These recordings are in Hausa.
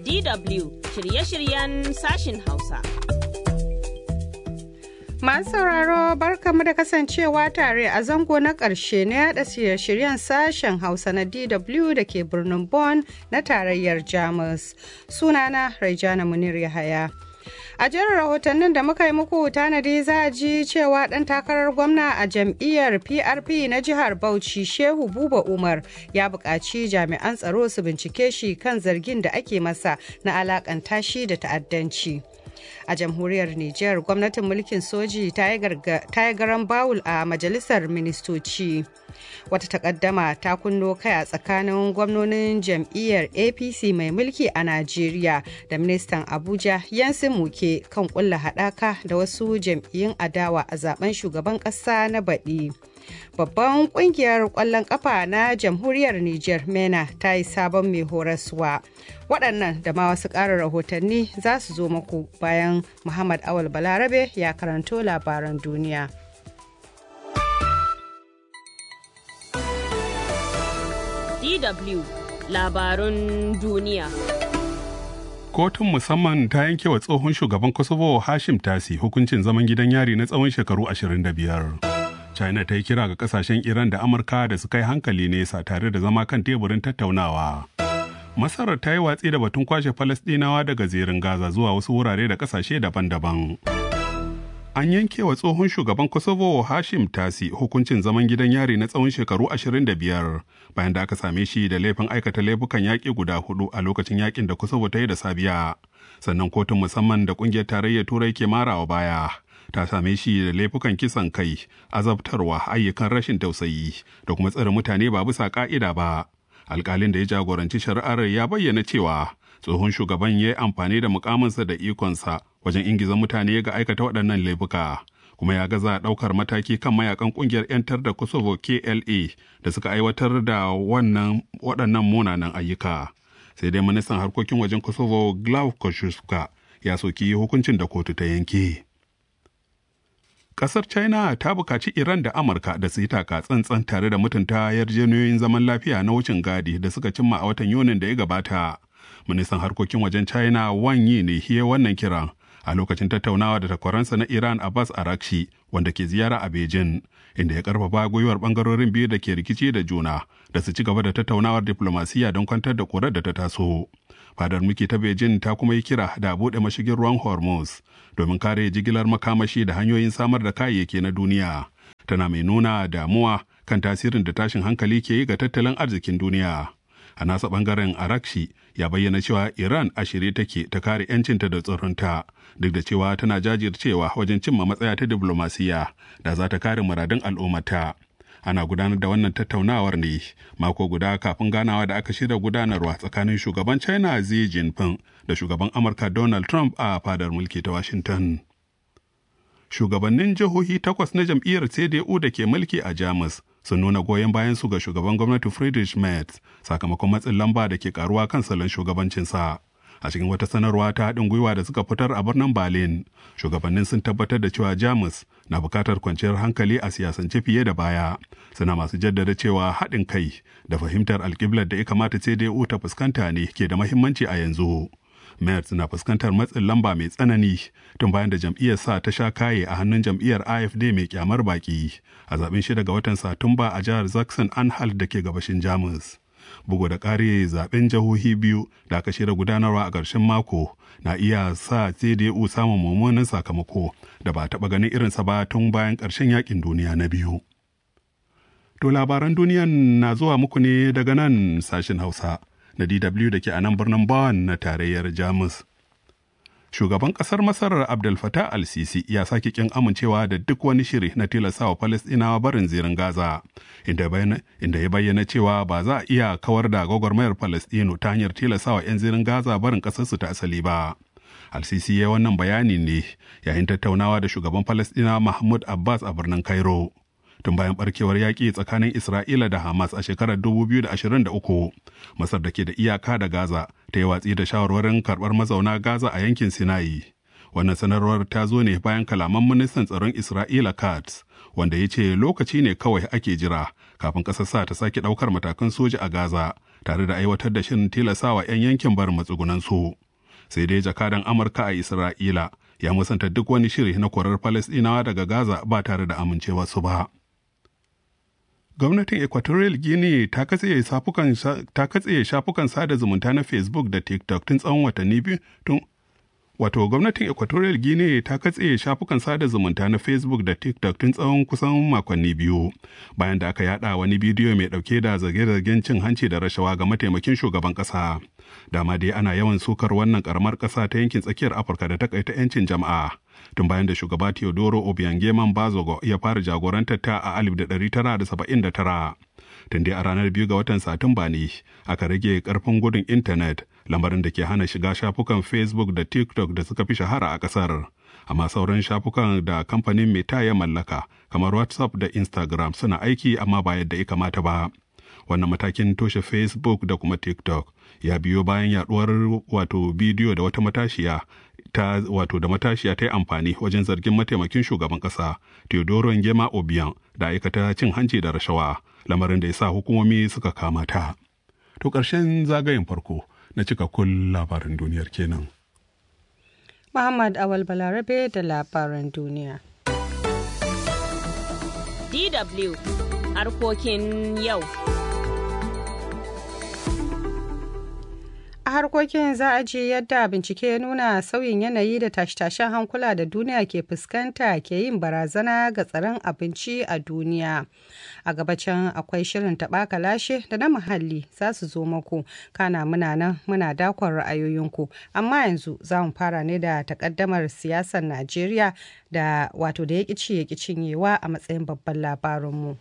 DW shirye-shiryen sashin Hausa. Masu sauraro barkamu da kasancewa tare a zango na ƙarshe na yada shirye-shiryen sashen Hausa na DW da ke birnin Bonn na tarayyar Jamus. Sunana Raijana Munir Yahaya. A jerin rahotannin da muka yi muku tanadi za a ji cewa ɗan takarar gwamna a jam'iyyar PRP na jihar Bauchi Shehu Buba Umar ya buƙaci jami'an tsaro su bincike shi kan zargin da ake masa na alakanta shi da ta'addanci. a jamhuriyar Nijar gwamnatin mulkin soji ta yi garan bawul a majalisar ministoci. Wata takaddama ta kunno kai a tsakanin gwamnonin jam'iyyar APC mai mulki a Najeriya da ministan Abuja Yansin Muke kan kulla haɗaka da wasu jam'iyyun adawa a zaben shugaban ƙasa na baɗi. Babban kungiyar ƙwallon ƙafa na jamhuriyar Nijar MENA ta yi sabon mai horaswa. Waɗannan da ma wasu ƙarin rahotanni za su zo muku bayan Muhammad Awal Balarabe ya karanto labaran duniya. DW labarun duniya. Kotun musamman ta yanke wa tsohon shugaban Kosovo Hashim Tasi hukuncin zaman gidan yari na tsawon shekaru 25. China ta yi kira ga kasashen Iran da Amurka da su kai hankali nesa tare da zama kan teburin tattaunawa. Masar ta yi watsi da batun kwashe Falasɗinawa daga zirin Gaza zuwa wasu wurare da kasashe daban-daban. An yanke wa tsohon shugaban Kosovo Hashim Tasi hukuncin zaman gidan yari na tsawon shekaru 25 bayan da aka same shi da laifin aikata laifukan yaƙi guda hudu a lokacin yaƙin da Kosovo ta yi da Sabiya. Sannan kotun musamman da ƙungiyar tarayyar Turai ke marawa baya. ta same shi da laifukan kisan kai azabtarwa ayyukan rashin tausayi da kuma tsare mutane ba bisa ka'ida ba alkalin da ya jagoranci shari'ar ya bayyana cewa tsohon shugaban ya yi amfani da mukaminsa da ikonsa wajen ingiza mutane ga aikata waɗannan laifuka kuma ya gaza ɗaukar mataki kan mayakan ƙungiyar 'yantar da kosovo kla da suka aiwatar da wannan waɗannan munanan ayyuka sai dai ministan harkokin wajen kosovo glav koshuska ya soki hukuncin da kotu ta yanke. Kasar China ta bukaci Iran da Amurka da su yi taka tsantsan tare da mutunta yarjejeniyoyin zaman lafiya na wucin gadi da suka cimma a watan Yunin da ya gabata. Ministan harkokin wajen China Wang Yi ne hiye wannan kiran a lokacin tattaunawa da takwaransa na Iran Abbas Arakshi wanda ke ziyara a Beijing inda ya karfafa gwiwar bangarorin biyu da ke rikici da juna da su ci gaba da tattaunawar diplomasiya don kwantar da kurar da ta taso. Fadar muke ta Beijing ta kuma yi kira da buɗe mashigin ruwan Hormuz domin kare jigilar makamashi da hanyoyin samar da kayayyaki na duniya. Tana mai nuna damuwa kan tasirin da tashin hankali ke yi ga tattalin arzikin duniya. A nasa bangaren Arakshi ya bayyana cewa Iran a shirye take ta kare 'yancinta da tsaronta duk da cewa tana jajircewa wajen cimma matsaya ta diplomasiya da za ta kare muradun al'ummata. ana gudanar da wannan tattaunawar ne mako guda kafin ganawa da aka shirya gudanarwa tsakanin shugaban china xi jinping da shugaban amurka donald trump a fadar mulki ta washington shugabannin jihohi takwas na jam'iyyar cdu da ke mulki a jamus sun nuna goyon bayan su ga shugaban gwamnati friedrich merz sakamakon matsin lamba da ke karuwa kan salon shugabancinsa a cikin wata sanarwa ta haɗin gwiwa da suka fitar a birnin berlin shugabannin sun tabbatar da cewa jamus na buƙatar kwanciyar hankali a siyasance fiye da baya suna masu jaddada cewa haɗin kai da fahimtar alƙiblar da ya kamata cdu ta fuskanta ne ke da mahimmanci a yanzu Merz na fuskantar matsin lamba mai tsanani tun bayan da jam'iyyar sa ta sha kaye a hannun jam'iyyar AFD mai kyamar baki a zaben shida ga watan Satumba a jihar Zaxxon Anhalt da ke gabashin Jamus. bugu da ƙari zaben jihohi biyu da aka shirya gudanarwa a ƙarshen mako na iya sa CDU samun mummunan sakamako da ba taɓa ganin irinsa ba tun bayan ƙarshen yakin duniya na biyu. To labaran duniyan na zuwa muku ne daga nan sashen Hausa na DW da ke a nan birnin Bonn na tarayyar Jamus. Shugaban ƙasar Masar Abdel Fattah al-Sisi ya sake kin amincewa da duk wani shiri na tilastawa Falastinawa barin zirin Gaza, inda ya bayyana cewa ba za a iya kawar da gwagwarmayar Falastinu ta hanyar tilastawa 'yan zirin Gaza barin ƙasarsu ta asali ba. Al-Sisi ya wannan bayani ne yayin tattaunawa da shugaban Falastina Mahmud Abbas a birnin Cairo. tun bayan barkewar yaƙi tsakanin Isra'ila da Hamas a shekarar 2023. Masar da ke da iyaka da Gaza ta yi watsi da shawarwarin karɓar mazauna Gaza a yankin Sinai. Wannan sanarwar ta zo ne bayan kalaman ministan tsaron Isra'ila Katz, wanda ya ce lokaci ne kawai ake jira kafin ƙasar sa ta sake ɗaukar matakan soja a Gaza tare da aiwatar da shirin tilasawa 'yan yankin barin matsugunansu. Sai dai jakadan Amurka a Isra'ila ya musanta duk wani shiri na korar Falasɗinawa daga Gaza ba tare da amincewa su ba. Gwamnatin Equatorial Guinea ta katse shafukan sada zumunta na Facebook da TikTok tun tsawon watanni biyu tun Wato gwamnatin Equatorial Guinea ta katse shafukan sada zumunta na Facebook da TikTok tun tsawon kusan makonni biyu bayan da aka yada wani bidiyo mai dauke da zage-zagen cin hanci da rashawa ga mataimakin shugaban kasa. Dama dai ana yawan sukar wannan karamar kasa ta yankin tsakiyar Afirka da takaita 'yancin jama'a. Tun bayan da shugaba Teodoro Obiangeman Bazogo ya fara jagorantar ta a 1979. Tun dai a ranar biyu ga watan Satumba ne aka rage karfin gudun intanet lamarin da ke hana shiga shafukan Facebook da TikTok da suka fi shahara a ƙasar. Amma sauran shafukan da kamfanin Meta ya mallaka kamar WhatsApp da Instagram suna aiki amma ba yadda ya kamata ba. Wannan matakin toshe Facebook da kuma TikTok ya biyo bayan yaduwar wato bidiyo da wata matashiya ta wato da matashiya ta yi amfani wajen zargin mataimakin shugaban ƙasa Teodoro Ngema Obiang da aikata cin hanci da rashawa lamarin da ya sa hukumomi suka kama ta. To ƙarshen zagayen farko na cikakkun labarin duniyar kenan. Muhammad Awal Balarabe da labaran duniya. DW harkokin yau. a harkokin za a ji yadda bincike ya nuna sauyin yanayi da tashe-tashen hankula da duniya ke fuskanta ke yin barazana ga tsaron abinci a duniya a gabacin akwai shirin taɓa lashe da na muhalli za su zo maku kana muna nan muna dakon ra'ayoyinku amma yanzu za mu fara ne da takaddamar siyasar najeriya da wato da ya ƙici ya cinyewa a matsayin babban labarinmu.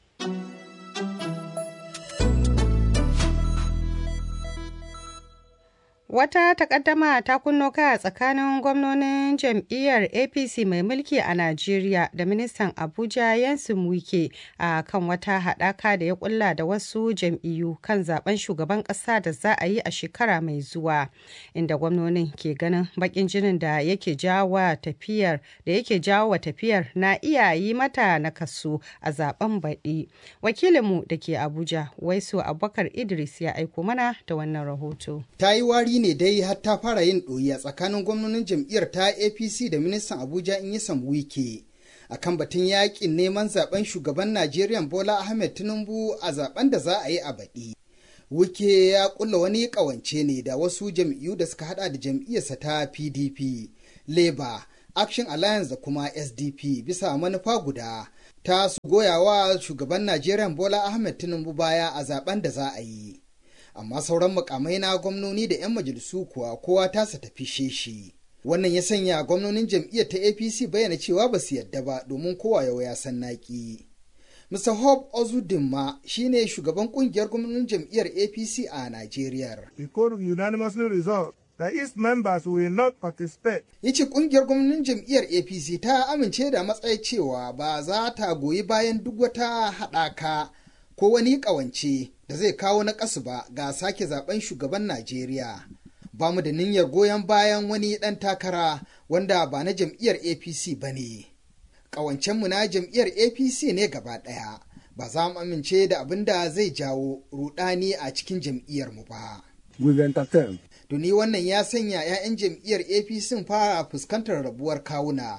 Wata takaddama ta kunno kai a tsakanin gwamnonin jam'iyyar APC mai mulki a Najeriya da ministan Abuja Yansin Wike a kan wata haɗaka da ya kulla da wasu jam'iyyu kan zaben shugaban ƙasa da za a yi a shekara mai zuwa, inda gwamnonin ke ganin baƙin jinin da yake jawo tafiyar da yake jawo tafiyar na iya yi mata nakasu a zaben baɗi. Wakilinmu da ke Abuja, Waisu Abubakar Idris ya aiko mana da wannan rahoto. Ta yi wari ne dai har ta fara yin ɗoyi a tsakanin gwamnonin jam'iyyar ta apc da ministan abuja in yi wike a kan batun yakin neman zaben shugaban najeriya bola ahmed tinubu a zaben da za a yi a baɗi wike ya kulla wani ƙawance ne da wasu jam'iyyu da suka hada da jam'iyyarsa ta pdp labour action alliance da kuma sdp bisa manufa guda ta su goyawa shugaban najeriya bola ahmed tinubu baya a zaben da za a yi amma sauran mukamai na gwamnoni da 'yan majalisu kuwa kowa tasa tafi shi wannan ya sanya gwamnonin jam'iyyar ta apc bayyana cewa ba su yadda ba domin kowa yau ya san naki mr hope ozudinma shine shugaban kungiyar gwamnonin jam'iyyar apc a nigeria The court unanimously resolved that its members will not participate. yace kungiyar gwamnonin jam'iyyar apc ta amince da matsayi cewa ba za ta goyi bayan duk wata haɗaka ko wani ƙawance da zai kawo na ƙasu ba ga sake zaben shugaban Najeriya. Ba mu da niyyar goyon bayan wani ɗan takara wanda ba na jam'iyyar APC ba ne. Ƙawancenmu na jam'iyyar APC ne gaba ɗaya, ba za mu amince da abin da zai jawo rudani a cikin jam'iyyarmu ba. With entertain. Tuni wannan ya sanya 'ya'yan jam'iyyar APC fara fuskantar rabuwar kawuna.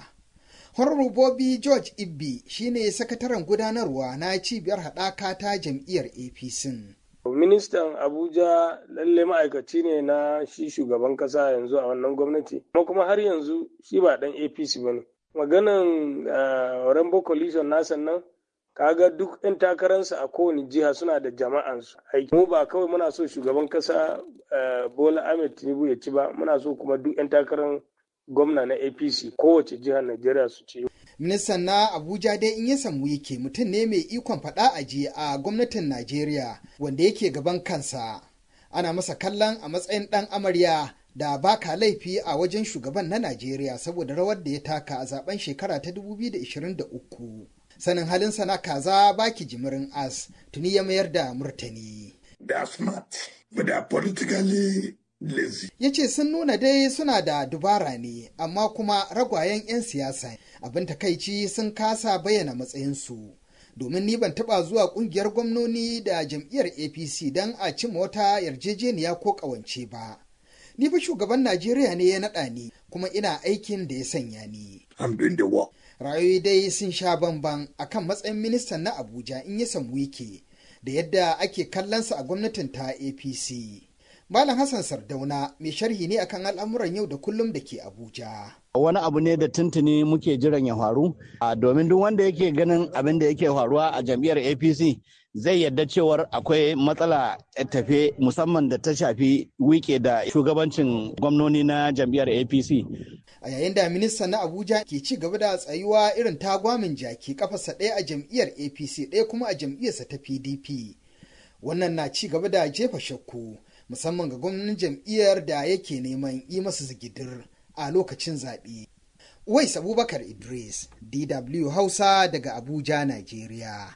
Honorable George Ibbi shine sakataren gudanarwa na cibiyar haɗaka ta jam'iyyar APC. Ministan Abuja lalle ma'aikaci ne na shi shugaban kasa yanzu a wannan gwamnati, kuma kuma har yanzu shi ba ɗan APC ba ne. Maganan Rainbow Coalition na sannan kaga duk 'yan takararsa a kowane jiha suna da jama'ansu aiki. Mu ba kawai muna so shugaban kasa Bola Ahmed Tinubu ya ci ba, muna so kuma duk 'yan takarar gwamna na apc kowace jihar najeriya su ce ministan na abuja dai in ya samu yake mutum ne mai ikon faɗa aji a gwamnatin najeriya wanda yake gaban kansa ana masa kallon a matsayin ɗan amarya da baka laifi a wajen shugaban na najeriya saboda rawar da ya taka a zaben shekara ta 2023 sanin halinsa na kaza baki jimirin as tuni ya mayar da murtani They are smart, but they are politically lazy. ya ce sun nuna dai suna da dubara ne amma kuma ragwayen 'yan siyasa abin takaici sun kasa bayyana matsayinsu domin ni ban taba zuwa kungiyar gwamnoni da jam'iyyar apc don a cimma wata yarjejeniya ko ƙawance ba ni fa shugaban najeriya ne ya naɗa ni kuma ina aikin da ya sanya ni I'm doing the work. rayoyi dai sun sha bamban akan matsayin ministan na abuja in ya samu wike da yadda ake kallonsa a gwamnatin ta apc malam hassan sardauna mai sharhi ne akan al'amuran yau da kullum da ke abuja wani abu ne da tuntuni muke jiran ya faru a domin duk wanda yake ganin abin da yake faruwa a jam'iyyar apc zai yarda cewar akwai matsala tafe musamman da ta shafi wike da shugabancin gwamnoni na jam'iyyar apc a yayin da ministan na abuja ke ci gaba da tsayuwa irin tagwamin jaki kafarsa ɗaya a jam'iyyar apc ɗaya kuma a jam'iyyarsa ta pdp wannan na ci gaba da jefa shakku musamman ga gwamnatin jam'iyyar da yake neman yi masa zigidir a lokacin zaɓe. Wais Abubakar Idris, DW Hausa daga Abuja, Najeriya.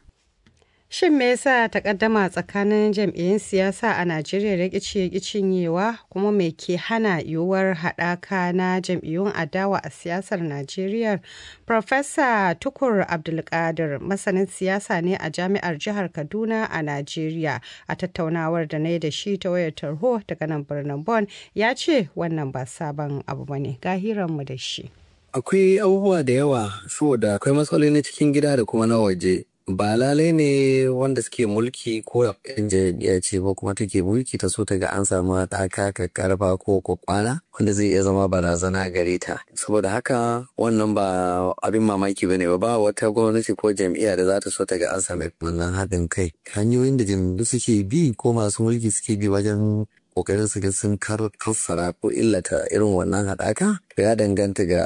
Shin me yasa takaddama tsakanin jam'iyyun siyasa a Najeriya da ƙici cinyewa kuma me ke hana yiwuwar haɗaka na jam'iyyun adawa a siyasar Najeriya? Profesa Tukur Abdulkadir masanin siyasa ne a jami'ar jihar Kaduna a Najeriya a tattaunawar da na yi da shi ta wayar tarho daga nan birnin Bon ya ce wannan ba sabon abu bane ga hiranmu da shi. Akwai abubuwa da yawa saboda akwai matsaloli na cikin gida da kuma na waje. ba lalai ne wanda suke mulki ko yan jam'iyya ce ba kuma take mulki ta so ta ga an samu ɗaka karfa ko kwakwana wanda zai iya zama barazana gare ta saboda haka wannan ba abin mamaki bane ba ba wata gwamnati ko jam'iyya da za ta so ta ga an samu wannan haɗin kai hanyoyin da jam'iyyu suke bi ko masu mulki suke bi wajen kokarin su ga sun kassara ko illata irin wannan haɗaka ya danganta ga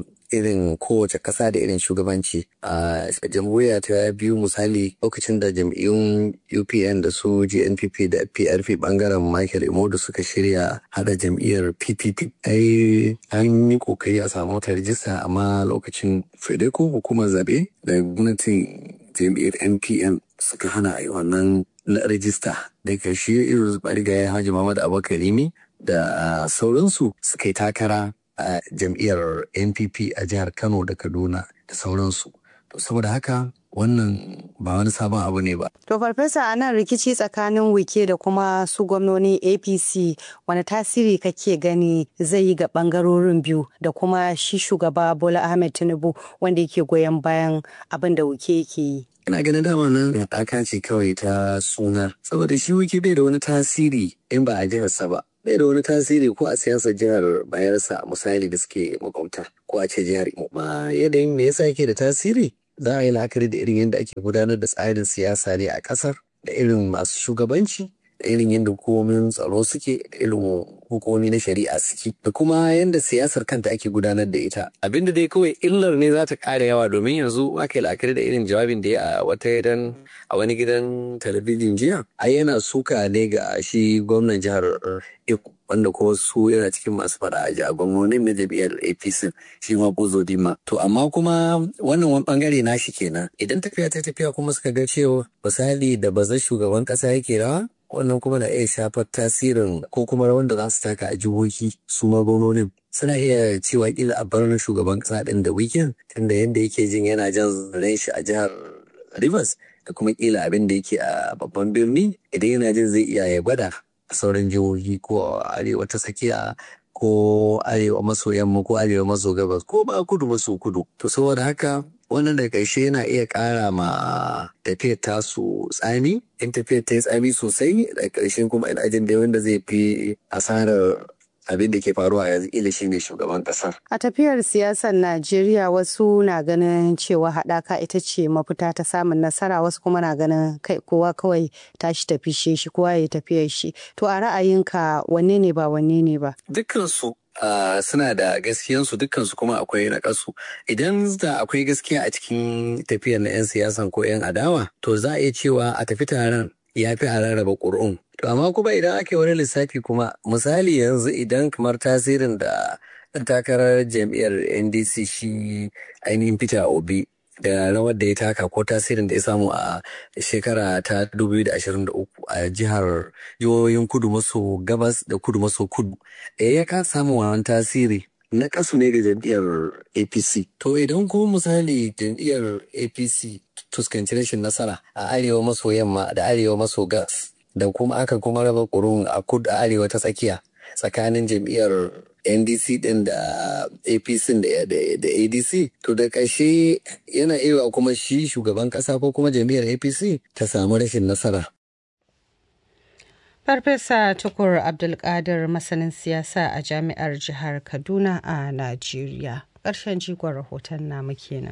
irin kowace ƙasa da irin shugabanci a jamhuriya ta biyu misali lokacin da jam'iyyun upn da su gnpp da prp bangaren michael imodu suka shirya hada jam'iyyar ppp ai an yi kokari a samu wata rijista amma lokacin fedeco hukumar zabe da gwamnatin jam'iyyar npm suka hana a yi wannan rijista daga shi irin barigayen hajji muhammad abubakar da sauransu suka yi takara a jam'iyyar npp a jihar kano da kaduna da sauransu to saboda haka wannan ba wani sabon abu ne ba To farfesa a nan rikici tsakanin wike da kuma su gwamnoni APC wani tasiri kake gani zai yi ga bangarorin biyu da kuma shi shugaba Bola Ahmed Tinubu wanda yake goyon bayan abin da wike yake yi. ina ganin dama nan haɗaka ce kawai ta suna saboda shi wiki bai da wani tasiri in ba a jiharsa ba bai da wani tasiri ko a siyasar jihar bayarsa misali da suke makwabta ko a ce jihar imo ma yanayin me yasa yake da tasiri za a yi la'akari da irin yadda ake gudanar da tsarin siyasa ne a ƙasar da irin masu shugabanci da irin yadda hukumomin tsaro suke da irin hukumomi na shari'a suke da kuma yadda siyasar kanta ake gudanar da ita abinda dai kawai illar ne za ta ƙara yawa domin yanzu aka yi la'akari da irin jawabin da ya a wata gidan a wani gidan talabijin jiya ai yana suka ne ga shi gwamnan jihar Eko wanda kuma su yana cikin masu fada a a gwamnonin na jam'iyyar APC shi ma Bozo Dima. To amma kuma wannan wani bangare na shi kenan. Idan tafiya ta tafiya kuma suka ga cewa misali da bazar shugaban kasa yake rawa wannan kuma na iya shafar tasirin ko kuma rawan da za su taka a jihohi su ma gwamnonin. Suna iya cewa kila a bar shugaban kasa din da weekend tunda yadda yake jin yana jan ran shi a jihar Rivers da kuma kila abin da yake a babban birni idan yana jin zai iya ya gwada a sauran jihohi ko a arewa ta tsakiya ko arewa maso yamma ko arewa maso gabas ko ba kudu maso kudu to saboda haka wannan da ƙarshe yana iya ƙara ma tafiyar tasu tsami in tafiyar ta yi tsami sosai da ƙarshen kuma ina jin da wanda zai fi asarar abin da ke faruwa yanzu ila shi ne shugaban kasar. A tafiyar siyasar Najeriya wasu na ganin cewa haɗaka ita ce mafita ta samun nasara wasu kuma na ganin kai kowa kawai tashi tafi shi kowa ya tafiyar shi. To a ra'ayinka wanne ne ba wanne ne ba? Dukkansu Uh, suna da gaskiyansu dukkansu kuma akwai na kasu idan da akwai gaskiya a cikin tafiyar na 'yan siyasan ko 'yan adawa to za a iya cewa a tafi taron ya fi a rarraba ƙuri'un To amma kuma idan ake wani lissafi kuma misali yanzu idan kamar tasirin da ɗan takarar jam'iyyar NDC shi ainihin Peter Obi da rawar da ya taka ko tasirin da ya samu a shekara ta 2023 a jihar jihohin kudu maso gabas da kudu maso kudu. E ya ka samu wannan tasiri na kasu ne ga jam'iyyar apc to idan kuma misali jam'iyyar apc fuskanci rashin nasara a arewa maso yamma da arewa maso gas da kuma aka kuma raba kurun a kudu a arewa ta tsakiya tsakanin jam'iyyar ndc din da apc da adc to da ƙarshe yana iya kuma shi shugaban ƙasa ko kuma jam'iyyar apc ta samu rashin nasara Farfesa Tukur Abdulkadir masanin siyasa a jami'ar jihar Kaduna a Najeriya. Ƙarshen jigon rahoton namu kenan.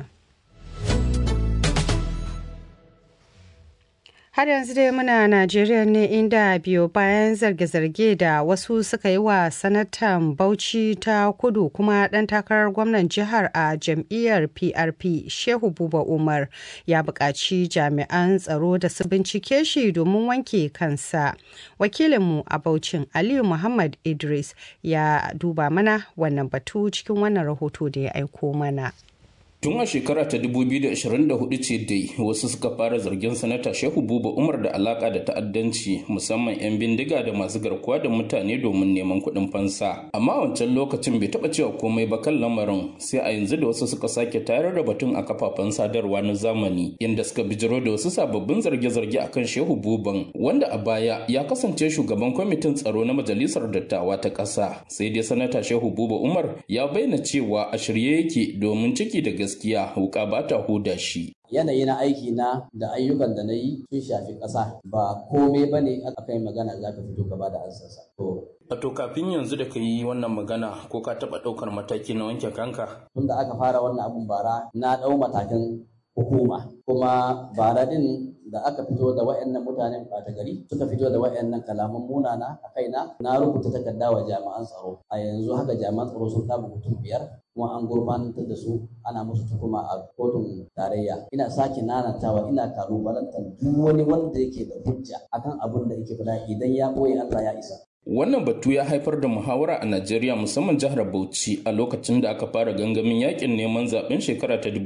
Har yanzu dai muna Najeriya ne inda biyo bayan zarge-zarge da wasu suka yi wa sanatan Bauchi ta kudu kuma ɗan takarar gwamnan jihar a jam'iyyar PRP Shehu Buba Umar ya buƙaci jami'an tsaro da su bincike shi domin wanke kansa. Wakilinmu a Bauchin Aliyu Muhammad Idris ya duba mana wannan batu cikin wannan rahoto da ya aiko mana. Tun a shekara ta 2024 ce dai wasu suka fara zargin sanata Shehu Buba Umar da alaka da ta'addanci musamman 'yan bindiga da masu garkuwa da mutane domin neman kuɗin fansa. Amma a wancan lokacin bai taɓa cewa komai ba kan lamarin sai a yanzu da wasu suka sake tayar da batun a kafafen sadarwa na zamani inda suka bijiro da wasu sababbin zarge-zarge akan Shehu Buban wanda a baya ya kasance shugaban kwamitin tsaro na majalisar dattawa ta ƙasa. Sai dai sanata Shehu Buba Umar ya bayyana cewa a shirye yake domin ciki da gaskiya wuka ba ta huda shi. yanayi na aiki na da ayyukan da na yi sun shafi ƙasa ba komai ba ne aka yi magana za ka fito gaba da ansarsa. Wato kafin yanzu da ka yi wannan magana ko ka taɓa ɗaukar mataki na wanke kanka? Tun da aka fara wannan abun bara na ɗau matakan hukuma kuma bara din da aka fito da wayannan mutanen ɓata gari suka fito da wayannan kalaman munana a kaina na rubuta takarda wa jami'an tsaro a yanzu haka jami'an tsaro sun kama mutum biyar kuma an gurfantar da su ana musu tukuma a kotun tarayya ina sake nanatawa ina kalubalantar duk wani wanda yake da hujja akan abin da yake faɗa idan ya ɓoye Allah ya isa Wannan batu ya haifar da muhawara a Najeriya musamman jihar Bauchi a lokacin da aka fara gangamin yakin neman zaben shekara ta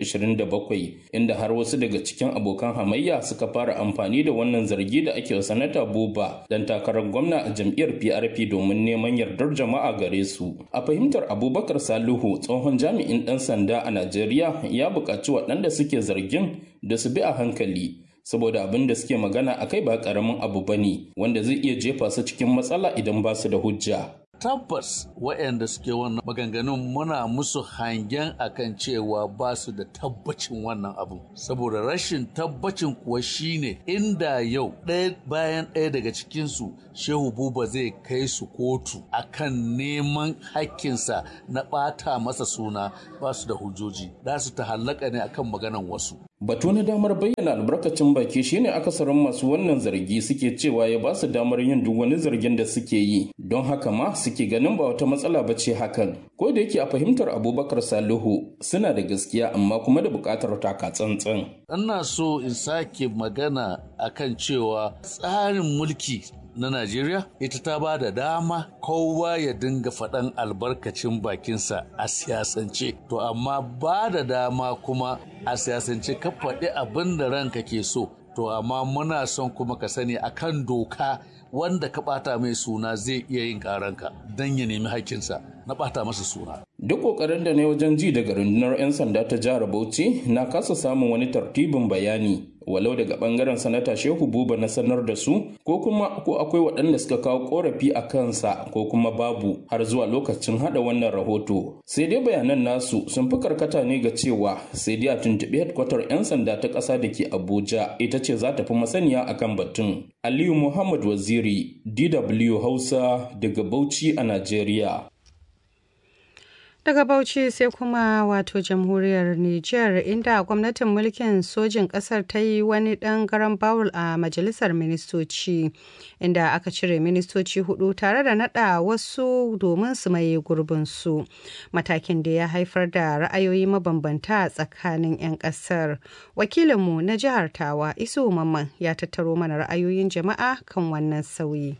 2027 inda har wasu daga cikin abokan hamayya suka fara amfani da wannan zargi da ake wa sanata Buba dan takarar gwamna a jam'iyyar PRP domin neman yardar jama'a gare su. A fahimtar Abubakar Salihu tsohon jami'in ɗan sanda a Najeriya ya buƙaci waɗanda suke zargin da su bi a hankali. saboda abin da suke magana a kai ba karamin abu ba ne wanda zai iya jefa su cikin matsala idan ba su da hujja. tabbas waɗanda suke wannan maganganun muna musu hangen akan cewa ba su da tabbacin wannan abu saboda rashin tabbacin kuwa shine inda yau ɗaya bayan ɗaya daga cikinsu shehu buba zai kai su kotu akan neman hakkinsa na ɓata masa suna ba su da hujjoji za su ta hallaka ne akan maganan wasu Batu na damar bayyana albarkacin baki shine akasarin masu wannan zargi suke cewa ya ba su damar yin duk wani zargin da suke yi don haka ma suke ganin ba wata matsala ba ce hakan ko da yake a fahimtar abubakar salihu suna da gaskiya amma kuma da buƙatar taka tsantsan. ina so in sake magana akan cewa tsarin mulki na Najeriya ita ta ba da dama kowa ya dinga faɗan albarkacin bakinsa a siyasance to amma ba da dama kuma a siyasance ka faɗi abin da ranka ke so to amma muna son kuma ka sani akan doka wanda ka ɓata mai suna zai iya yin ƙaranka don ya nemi haƙƙinsa na ɓata masa suna. Duk ƙoƙarin da ne wajen ji daga rundunar 'yan sanda ta jihar Bauchi na kasa samun wani tartibin bayani walau daga bangaren sanata shehu buba na sanar da su ko kuma ko akwai waɗanda suka kawo korafi a kansa ko kuma babu har zuwa lokacin hada wannan rahoto sai dai bayanan nasu sun fi karkata ne ga cewa sai dai a tuntuɓi headquarter 'yan sanda ta ƙasa da ke abuja ita ce za ta fi masaniya akan batun aliyu muhammad waziri dw hausa daga bauchi a najeriya Daga Bauchi sai kuma wato jamhuriyar Nijar inda gwamnatin mulkin sojin ƙasar ta yi wani ɗan garan bawul a majalisar ministoci inda aka cire ministoci hudu tare da nada wasu domin su maye gurbinsu. Matakin da ya haifar da ra'ayoyi mabambanta tsakanin 'yan ƙasar. Wakilinmu na jihar Tawa Isu Mamman ya tattaro mana ra'ayoyin jama'a kan wannan sauyi.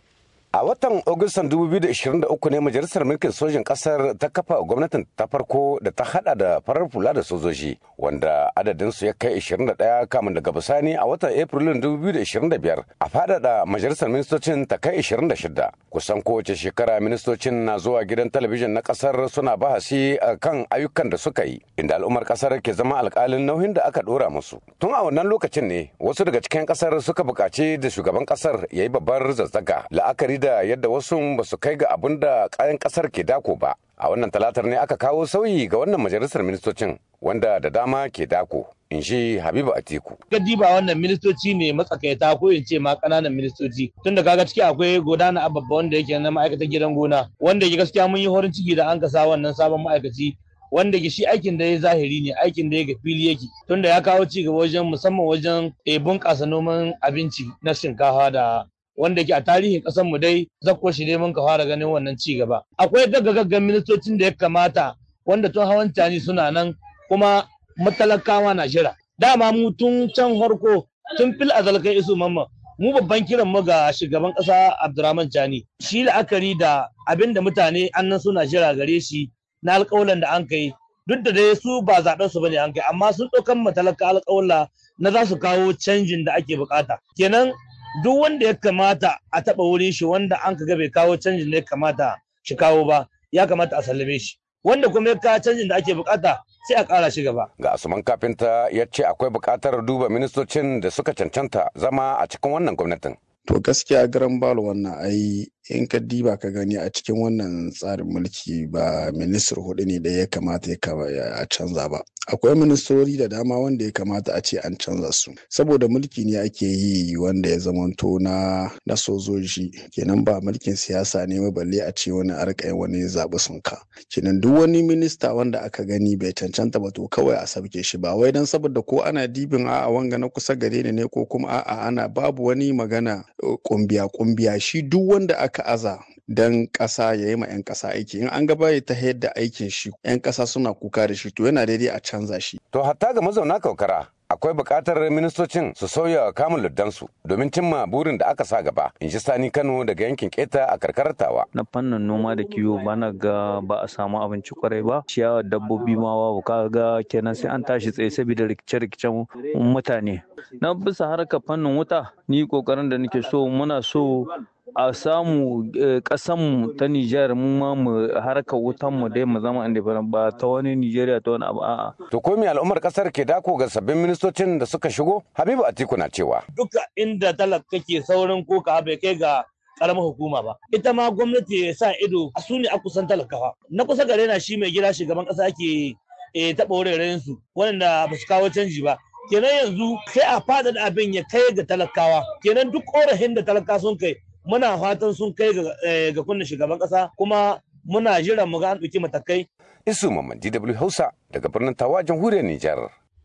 A watan Agustan 2023 ne Majalisar Mulkin Sojin Ƙasar ta kafa gwamnatin ta farko da ta hada da farar fula da sojoji wanda adadinsu ya kai 21 kamun daga bisani a watan Afrilun 2025 a faɗaɗa Majalisar Ministocin ta kai 26. Kusan kowace shekara ministocin na zuwa gidan talabijin na ƙasar suna bahasi a kan ayyukan da suka yi inda al'ummar ƙasar ke zama alƙalin nauyin da aka ɗora musu. Tun a wannan lokacin ne wasu daga cikin ƙasar suka buƙaci da shugaban ƙasar ya yi babbar zazzaga la'akari da yadda wasu ba su kai ga abin da kayan kasar ke dako ba a wannan talatar ne aka kawo sauyi ga wannan majalisar ministocin wanda da dama ke dako in shi habibu atiku gadi ba wannan ministoci ne matsakaita ko in ce ma kananan ministoci tun da kaga ciki akwai godana ababba wanda yake na ma'aikatan gidan gona wanda ke gaskiya mun yi horin ciki da an kasa wannan sabon ma'aikaci wanda ke shi aikin da ya zahiri ne aikin da ya ga fili yake tunda ya kawo ci gaba wajen musamman wajen bunƙasa noman abinci na shinkafa da wanda ke a tarihin ƙasar mu dai zakko shi ne mun ka fara ganin wannan ci gaba akwai gaggagaggan ministocin da ya kamata wanda tun hawan tani suna nan kuma matalakawa na jira dama mu tun can harko tun fil azal kai isu mamma mu babban kiran mu ga shugaban ƙasa Abdurrahman Chani shi la'akari da abin da mutane annan suna jira gare shi na alƙawalan da an kai duk da dai su ba zaɓen su bane an kai amma sun ɗaukan matalaka alƙawla na za su kawo canjin da ake bukata kenan duk wanda ya kamata a taɓa wurin shi wanda an ka bai kawo canjin da ya kamata shi kawo ba ya kamata a sallame shi wanda kuma ya kawo canjin da ake bukata sai a ƙara shi gaba. Ga Asuman Kafinta ya ce akwai buƙatar duba ministocin da suka cancanta zama a cikin wannan gwamnatin. To gaskiya garan balo wannan ai in ka diba ka gani a cikin wannan tsarin mulki ba ministar hudu ne da ya kamata ya canza ba. Akwai ministori da dama wanda ya kamata a ce an canza su. Saboda mulki ne ake yi wanda ya zamanto na na sojoji kenan ba mulkin siyasa ne ba balle a ce wani arkai wani zaɓi sun ka. Kenan duk wani minista wanda aka gani bai cancanta ba to kawai a sabke shi ba wai dan saboda ko ana dibin a'a wanga na kusa gare ni ne ko kuma a'a ana babu wani magana kumbiya kumbiya shi duk wanda aka aza dan ƙasa ya yi ma 'yan ƙasa aiki in an gaba ya ta yadda aikin shi 'yan ƙasa suna kuka da shi to yana daidai a canza shi. To hatta ga mazauna kaukara akwai buƙatar ministocin su sauya kamun luddansu domin cimma burin da aka sa gaba in ji sani kano daga yankin keta a karkarar tawa na fannin noma da kiwo bana ga ba a samu abinci kwarai ba ciyawar dabbobi ma babu ka ga kenan sai an tashi tsaye saboda rikice-rikicen mutane na bisa harkar fannin wuta ni kokarin da nake so muna so a samu kasanmu ta Nijar mu ma mu harkar wutan mu dai mu zama independent ba ta wani Nijeriya ta wani abu a'a. To ko me al'ummar kasar ke dako ga sabbin ministocin da suka shigo? Habibu Atiku na cewa. Duka inda talaka kake saurin koka bai kai ga karamar hukuma ba. Ita ma gwamnati ya sa ido a su ne a kusan talakawa. Na kusa gare na shi mai gida shugaban kasa ke taɓa wuraren su wanda ba su kawo canji ba. Kenan yanzu sai a fada da abin ya kai ga talakawa. Kenan duk korafin da talaka sun kai muna fatan sun kai ga kunna shugaban kasa kuma muna jiran mu ga an ɗauki matakai. Isu Mamman DW Hausa daga birnin Tawa jamhuriyar Nijar.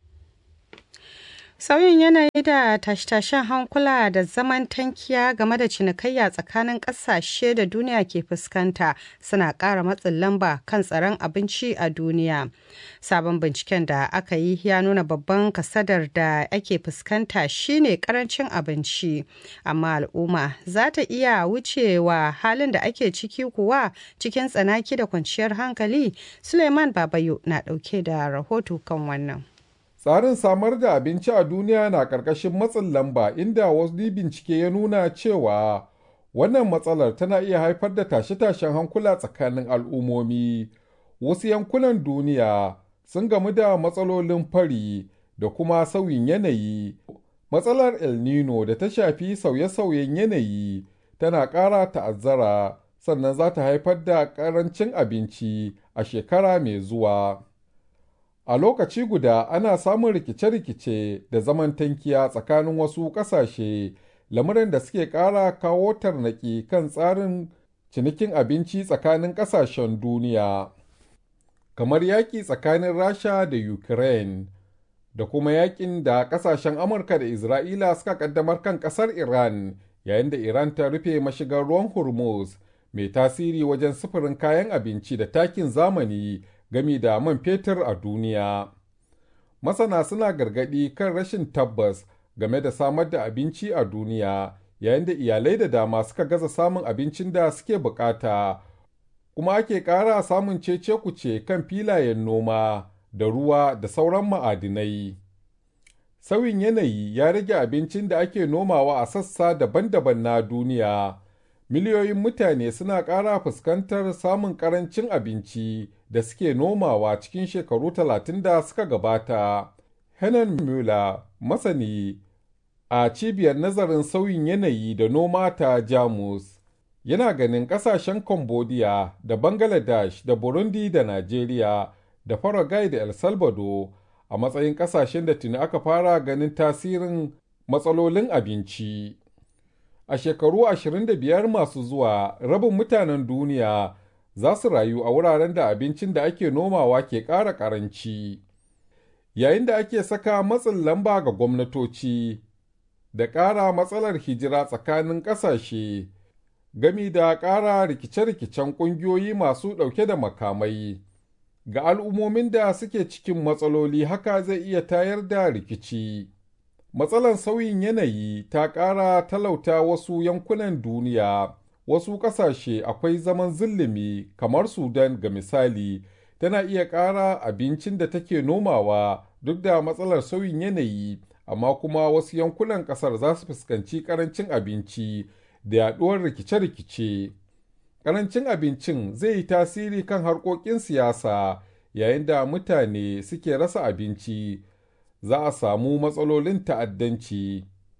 Sauyin yanayi da tashe-tashen hankula da zaman tankiya game da cinikayya tsakanin ƙasashe da duniya ke fuskanta suna ƙara matsin lamba kan tsaron abinci a duniya. Sabon binciken da aka yi ya nuna babban kasadar da ake fuskanta shine ƙarancin abinci, amma al'umma za ta iya wucewa halin da ake ciki kuwa cikin tsanaki da kwanciyar hankali. Suleiman Babayo na ɗauke da rahoto kan wannan. Tsarin samar da abinci a duniya na ƙarƙashin matsin lamba inda wasu bincike ya nuna cewa wannan matsalar tana iya haifar da tashe-tashen hankula tsakanin al'ummomi. Wasu yankunan duniya sun gamu da matsalolin fari da kuma sauyin yanayi. Matsalar El Nino da ta shafi sauye-sauyen yanayi tana ƙara ta'azzara sannan za ta haifar da ƙarancin abinci a shekara mai zuwa. A lokaci guda ana samun rikice-rikice da zaman tankiya tsakanin wasu ƙasashe, lamuran da suke ƙara kawo tarnaki kan tsarin cinikin abinci tsakanin ƙasashen duniya. Kamar yaƙi tsakanin Rasha da Ukraine, da kuma yaƙin da ƙasashen Amurka da Isra'ila suka ƙaddamar kan ƙasar Iran, yayin da Iran ta rufe mashigar ruwan Hormuz, mai tasiri wajen sufurin kayan abinci da takin zamani. gami da man fetur a duniya. Masana suna gargaɗi kan rashin tabbas game da samar da abinci a duniya yayin da iyalai da dama suka gaza samun abincin da suke bukata kuma ake ƙara samun cece kuce kan filayen noma da ruwa da sauran ma'adinai sauyin yanayi ya rage abincin da ake nomawa a sassa daban-daban na duniya miliyoyin mutane suna ƙara fuskantar samun ƙarancin abinci da suke nomawa cikin shekaru talatin da suka gabata Henan Müller masani a cibiyar nazarin sauyin yanayi da noma ta Jamus yana ganin kasashen Cambodia da Bangladesh da Burundi da Najeriya da Paraguay da El Salvador a matsayin kasashen da tuni aka fara ganin tasirin matsalolin abinci. A shekaru 25 masu zuwa rabin mutanen duniya za su rayu a wuraren da abincin da ake nomawa ke ƙara ƙaranci. Yayin da ake saka matsin lamba ga gwamnatoci da ƙara matsalar hijira tsakanin ƙasashe gami da ƙara rikice-rikicen ƙungiyoyi masu ɗauke da makamai. Ga al'ummomin da suke cikin matsaloli haka zai iya tayar da rikici. Matsalar sauyin yanayi ta ƙara talauta wasu yankunan duniya, wasu ƙasashe akwai zaman zillimi kamar Sudan ga misali, tana iya ƙara abincin da take nomawa duk da matsalar sauyin yanayi. amma kuma wasu yankunan kasar za su fuskanci karancin abinci da yaduwar rikice-rikice. Karancin abincin zai yi tasiri kan harkokin siyasa yayin da mutane suke rasa abinci, za a samu matsalolin ta'addanci.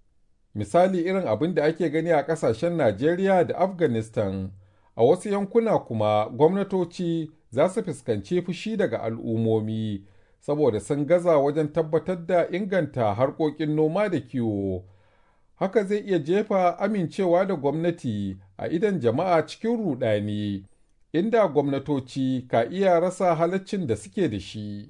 Misali irin abin da ake gani a ƙasashen Najeriya da Afghanistan, a wasu yankuna kuma gwamnatoci za su fuskanci fushi daga al'ummomi. saboda sun gaza wajen tabbatar da inganta harkokin noma da kiwo. Haka zai iya jefa amincewa da gwamnati a idan jama'a cikin rudani, inda gwamnatoci ka iya rasa halaccin da suke da shi.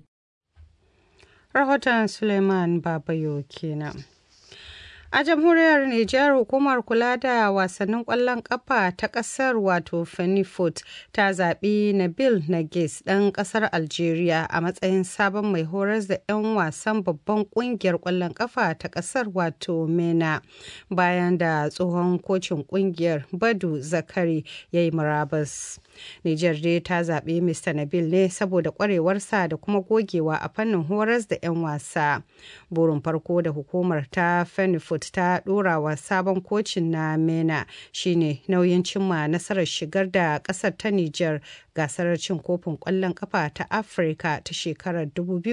Rahoton Suleiman Babayo kenan. A jamhuriyar Nijar hukumar kula da wasannin ƙwallon ƙafa ta ƙasar wato Fenifut ta zaɓi Nabil Nagis ɗan ƙasar Algeria a matsayin sabon mai horas da 'yan wasan babban ƙungiyar ƙwallon ƙafa ta ƙasar wato MENA bayan da tsohon kocin ƙungiyar Badu Zakari ya yi murabus. Nijar dai ta zaɓi Mr. Nabil ne saboda ƙwarewarsa da kuma gogewa a fannin horas da 'yan wasa. Burin farko da hukumar ta Fenifut ta ɗora wa sabon kocin na MENA shine nauyin cimma nasarar shigar da ƙasar ta Nijar gasar cin kofin ƙwallon ƙafa ta Afirka ta shekarar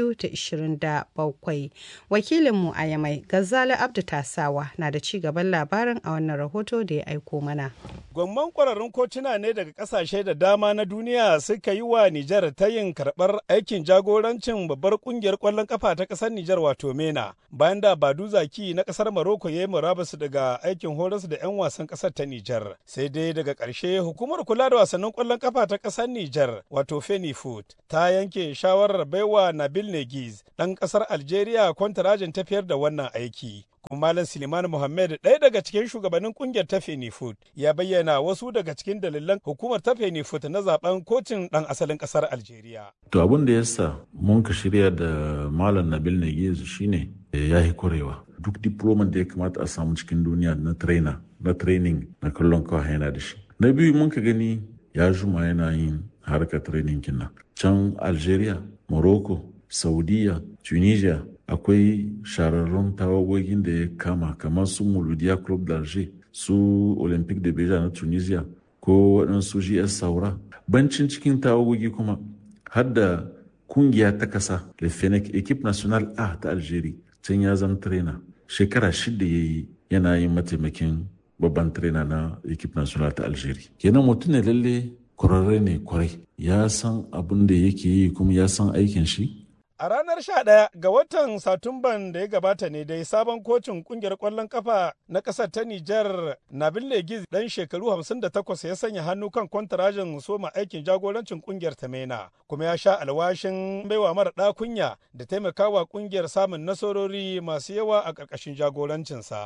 2027. Wakilinmu a Yamai, Gazali Abdu Tasawa na da ci gaban labarin a wannan rahoto da ya aiko mana. Gwamman kwararrun kocina ne daga kasashe da dama na duniya suka yi wa Nijar ta yin karɓar aikin jagorancin babbar kungiyar ƙwallon kafa ta ƙasar Nijar wato MENA bayan da Badu Zaki na ƙasar Maroko ya yi murabus daga aikin horas da 'yan wasan ƙasar ta Nijar. Sai dai daga ƙarshe hukumar kula da wasannin ƙwallon kafa ta ƙasar Nijar wato Fenifoot ta yanke shawarar baiwa Nabil Negiz ɗan ƙasar Algeria kwantarajin tafiyar da wannan aiki. kuma Malam Suleiman Muhammad ɗaya daga cikin shugabannin kungiyar ta Fenifut ya bayyana wasu daga cikin dalilan hukumar ta Fenifut na zaben kocin ɗan asalin ƙasar Algeria. To abin da yasa mun ka shirya da Malam Nabil Nagiz shine ya yi korewa. Duk diploman da ya kamata a samu cikin duniya na trainer na training na kallon kawai yana da shi. Na biyu mun ka gani ya juma yana yin harkar training kinnan. Can Algeria, Morocco, Saudiya, Tunisia, akwai shararrun tawagogin da ya kama kamar su Mouloudia Club d'Alger su Olympique de Beja na Tunisia ko waɗansu GS Saura. Bancin cikin tawagogi kuma har da kungiya ta kasa Le Fennec Equipe National A ta Algeria can ya zama trainer shekara shida ya yi yana yin mataimakin babban trainer na Equipe National ta Algeria. Kenan mutum ne lalle kwararre ne kwarai ya san abin da yake yi kuma ya san aikin shi A ranar 11 ga watan Satumban da ya gabata ne dai sabon kocin kungiyar ƙwallon kafa na ƙasar ta Nijar Nabil Legiz ɗan shekaru 58 ya sanya hannu kan kwantarajin soma aikin jagorancin kungiyar ta Mena kuma ya sha alwashin baiwa mara ɗakunya da taimakawa kungiyar samun nasarori masu yawa a ƙarƙashin jagorancinsa.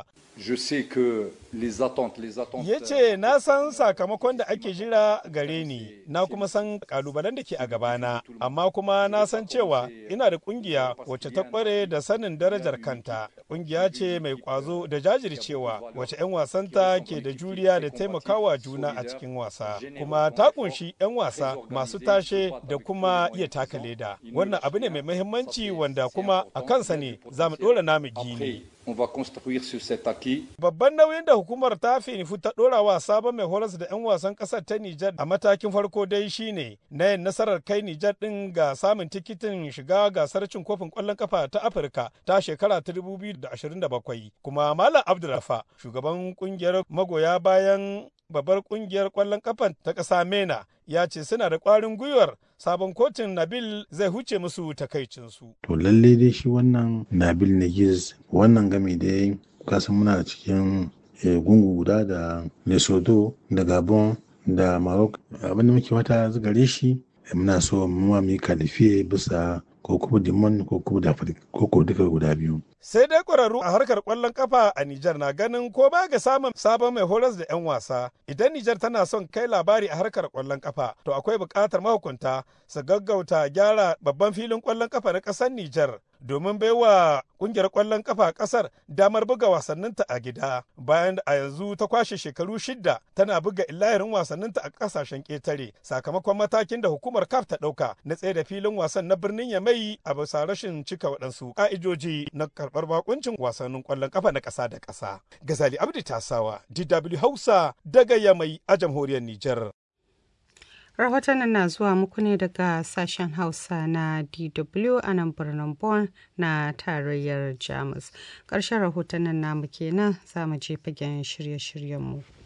Ya ce na san sakamakon da ake jira gare ni na kuma san ƙalubalen da ke a gabana amma kuma na san cewa ina tana da kungiya wacce ta kware da sanin darajar kanta. Kungiya ce mai kwazo da jajircewa wacce 'yan wasanta ke da juriya da taimakawa juna a cikin wasa. Kuma ta kunshi 'yan wasa masu tashe da kuma iya taka leda. Wannan abu ne mai muhimmanci wanda kuma a kansa ne za mu ɗora namu gini. on va construire sur cet acquis. Babban nauyin da hukumar ta finifu ta ɗora wa sabon mai horas da 'yan wasan ƙasar ta Nijar a matakin farko dai shine na yin nasarar kai Nijar ɗin ga samun tikitin shiga gasar cin kofin ƙwallon kafa ta Afirka ta shekara ta 2027. Kuma Malam Abdulrafa, shugaban ƙungiyar magoya bayan babbar ƙungiyar ƙwallon kafa ta ƙasa Mena, ya ce suna da ƙwarin gwiwar sabon kotun Nabil zai huce musu takaicinsu. To lalle dai shi wannan Nabil Nagiz wannan game da kasan muna cikin gungu guda da Lesotho da Gabon da Maroc abin da muke wata gare shi muna so mu ma mu yi kalifiye bisa ko kuma dimon ko kuma da ko ko duka guda biyu. Sai dai ƙwararru a harkar ƙwallon kafa a Nijar na ganin ko ba ga samun sabon mai horas da 'yan wasa idan Nijar tana son kai labari a harkar ƙwallon kafa to akwai buƙatar mahukunta su gaggauta gyara babban filin ƙwallon kafa na ƙasar Nijar domin baiwa ƙungiyar ƙwallon kafa ƙasar damar buga wasanninta a gida bayan da a yanzu ta kwashe shekaru shidda tana buga illahirin wasanninta a ƙasashen ƙetare sakamakon matakin da hukumar CAF ta ɗauka na tsaye da filin wasan na birnin Yamai a bisa rashin cika waɗansu ƙa'idoji na karɓar bakuncin wasannin ƙwallon kafa na ƙasa da ƙasa. Gazali Abdi Tasawa, DW Hausa daga Yamai a jamhuriyar Nijar. rahotannin na zuwa muku ne daga sashen hausa na dw a nan birnin Bonn na tarayyar jamus ƙarshen rahotannin namu kenan za mu je fagen shirye-shiryenmu.